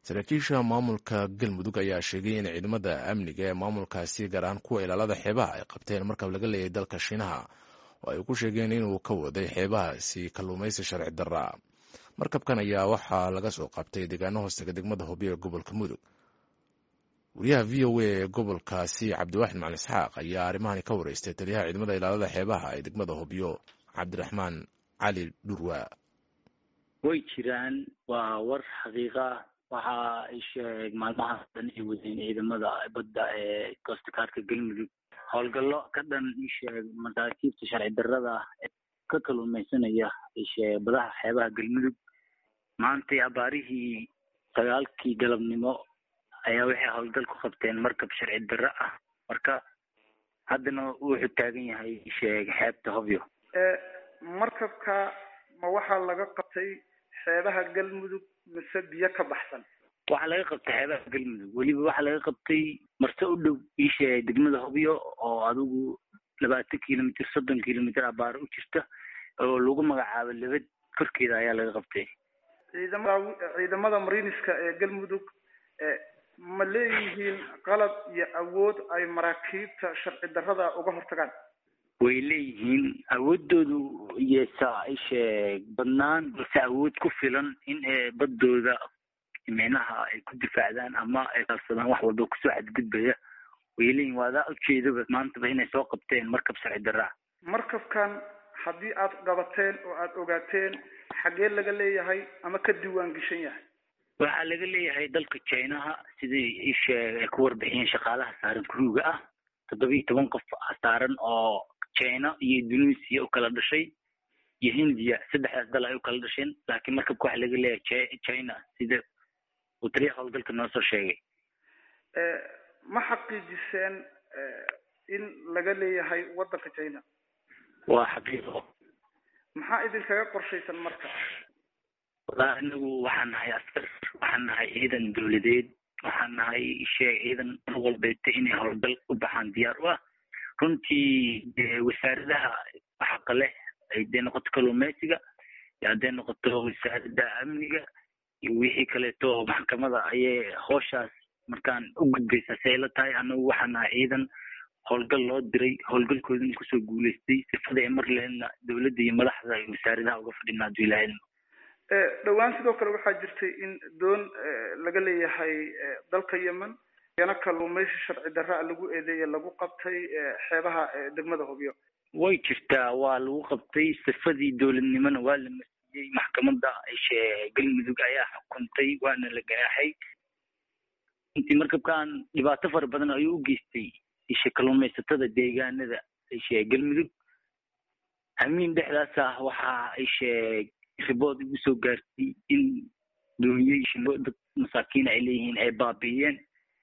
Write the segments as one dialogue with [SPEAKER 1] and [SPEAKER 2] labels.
[SPEAKER 1] saraakiisha maamulka galmudug ayaa sheegay in ciidamada amniga ee maamulkaasi gaar ahaan kuwa ilaalada xeebaha ay qabteen markab laga leeyahay dalka shiinaha oo ay ku sheegeen inuu ka waday xeebahaasi kalluumaysi sharci darra markabkan ayaa waxaa laga soo qabtay deegaano hoostega degmada hobyo ee gobolka mudug wariyaha v o a ee gobolkaasi cabdiwaaxid macalin isxaaq ayaa arrimahani ka wareystay taliyaha ciidamada ilaalada xeebaha ee degmada hobyo cabdiraxmaan cali dhurwa
[SPEAKER 2] way jiraan waa war xaqiiqa waxa ay sheeg maalmahaas dhan ay wadeen ciidamada badda ee coastkaarka galmudug howlgallo ka dhan isheeg masaakiibta sharci darrada ee ka kaluumaysanaya isheeg badaha xeebaha galmudug maantay abaarihii sagaalkii galabnimo ayaa waxay howlgal ku qabteen markab sharci darro ah marka haddana wuxuu taagan yahay isheeg xeebta hobyo
[SPEAKER 3] markabka ma waxaa laga qabtay xeebaha galmudug mise biyo ka baxsan
[SPEAKER 2] waxaa laga qabtay xeebaha galmudug weliba waxaa laga qabtay marse u dhow iisheeg degmada hobyo oo adigu labaatan kilomitr soddon kilomitr abaar u jirta oo lagu magacaabo lebed korkeeda ayaa laga qabtay
[SPEAKER 3] ciidamada ciidamada mariniska ee galmudug ma leeyihiin qalab iyo awood ay maraakiibta sharci darrada uga hortagaan
[SPEAKER 2] way leeyihiin awoodoodu yesa isheeg badnaan balse awood ku filan in baddooda micnaha ay ku difaacdaan ama ay kalsadaan wax walba kusoo xadgudbaya way leeyihin waadaa ujeedaba maantaba inay soo qabteen markab sharci darraa
[SPEAKER 3] markabkan haddii aad qabateen oo aad ogaateen xagee laga leeyahay ama ka diiwaan geshan yahay
[SPEAKER 2] waxaa laga leeyahay dalka chinaha sidii isheeg ay ku warbixiyeen shaqaalaha saaran kuruuga ah toddoba iyo toban qof saaran oo china iyo indonesia u kala dhashay iyo hindiya saddexdaas dal ay u kala dhasheen laakiin markabka waxaa laga leeyahay china sida uu taliya howlgalka noo soo sheegay
[SPEAKER 3] ma xaqiijiseen in laga leeyahay waddanka china
[SPEAKER 2] waa xaqiiqo
[SPEAKER 3] maxaa idinkaga qorshaysan marka
[SPEAKER 2] wallahi inagu waxaan nahay askar waxaan nahay ciidan dowladeed waxaan nahay sheeg ciidan mar walbeeta inay howlgal u baxaan diyaar u ah runtii wasaaradaha xaqa leh hadday noqoto kalluumeysiga iyo hadday noqoto wasaarada amniga iyo wixii kaleeto maxkamada ayay hooshaas markaan u gudbaysaa si ay la tahay anagu waxaan nahay ciidan howlgal loo diray howlgalkoodina kusoo guuleystay sifada ay mar leheedna dowladda iyo madaxda iyo wasaaradaha uga fadhina hadduu ilaahayna
[SPEAKER 3] dhowaan sidoo kale waxaa jirtay in doon laga leeyahay dalka yemen yana kalluumaysi sharci darraa lagu eedeeye lagu qabtay xeebaha degmada hobyo
[SPEAKER 2] way jirtaa waa lagu qabtay sifadii dowladnimona waa la masiyey maxkamadda galmudug ayaa xukuntay waana la ganaaxay intii markabkan dhibaato fara badan ayuu u geystay ishe kalluumaysatada deegaanada ishe galmudug hamiin dhexdaas ah waxaa ishe ribood igu soo gaartay in dooniye dad masaakiin ay leeyihiin ay baabi'iyeen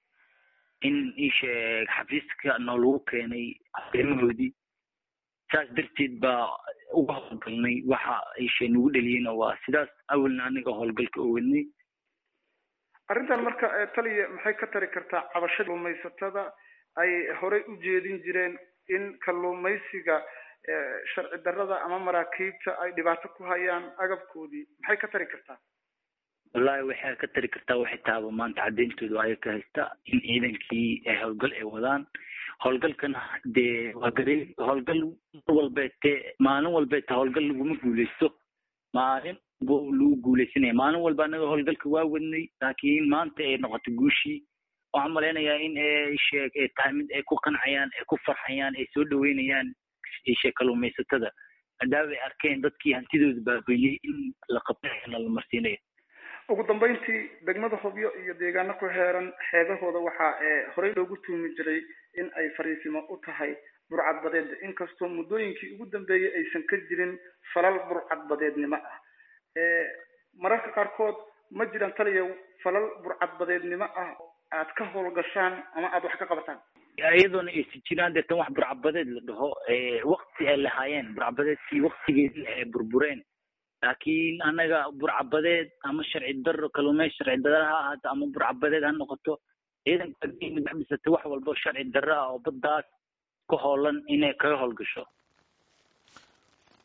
[SPEAKER 2] in isheeg xafiiska noo lagu keenay arrimahoodii saas darteed baa uga howlgalnay waxa ishe nagu dheliyeyna waa sidaas awalna aniga howlgalka oo wadnay
[SPEAKER 3] arrintan marka taliya maxay ka tari kartaa cabashada kalluumaysatada ay horey u jeedin jireen in kalluumaysiga sharci darrada ama maraakiibta ay dhibaato ku hayaan agabkoodii maxay ka tari kartaa
[SPEAKER 2] wallahi waxay ka tari kartaa waxay taaba maanta cadeyntooda aya ka haysta in ciidankii ay howlgal ay wadaan howlgalkana dee waa garey howlgal mar walbeete maalin walbeete howlgal laguma guuleysto maalin bu lagu guuleysanaya maalin walba anaga howlgalka waa wadnay laakiin maanta ay noqoto guushii waxaan malaynayaa in sheeg ay tahay mid ay ku qancayaan ay ku farxayaan ay soo dhaweynayaan ishe kalluumaysatada maadaama ay arkeen dadkii hantidooda baabeeyey in la qabtana la marsiinayo
[SPEAKER 3] ugu dambeyntii degmada hobyo iyo deegaano ku heeran xeebahooda waxaa horey loogu tuumi jiray in ay fariisimo u tahay burcadbadeed inkastoo muddooyinkii ugu dambeeyey aysan ka jirin falal burcadbadeednimo ah mararka qaarkood ma jiraan taliya falal burcadbadeednimo ah aad ka howlgashaan ama aada wax ka qabataan
[SPEAKER 2] iyadoona aysi jiraan deetan wax burcabadeed la dhaho wakti ay lahaayeen burcabadeedkii waktigeedii ay burbureen laakiin anaga burcabadeed ama sharci daro kaluumey sharci dara ha ahaato ama burcabadeed ha noqoto ciidanka dhisata wax walba sharci daro ah oo baddaas ka hoolan inay kaga howlgasho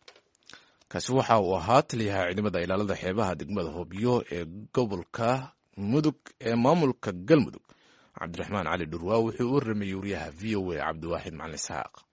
[SPEAKER 1] kaasi waxa uu ahaa taliyaha ciidamada ilaalada xeebaha degmada hobyo ee gobolka mudug ee maamulka galmudug cabdiraxmaan cali dhurwaa wuxuu u rameeyey wariyaha v o a cabdiwaaxid macalin isxaaq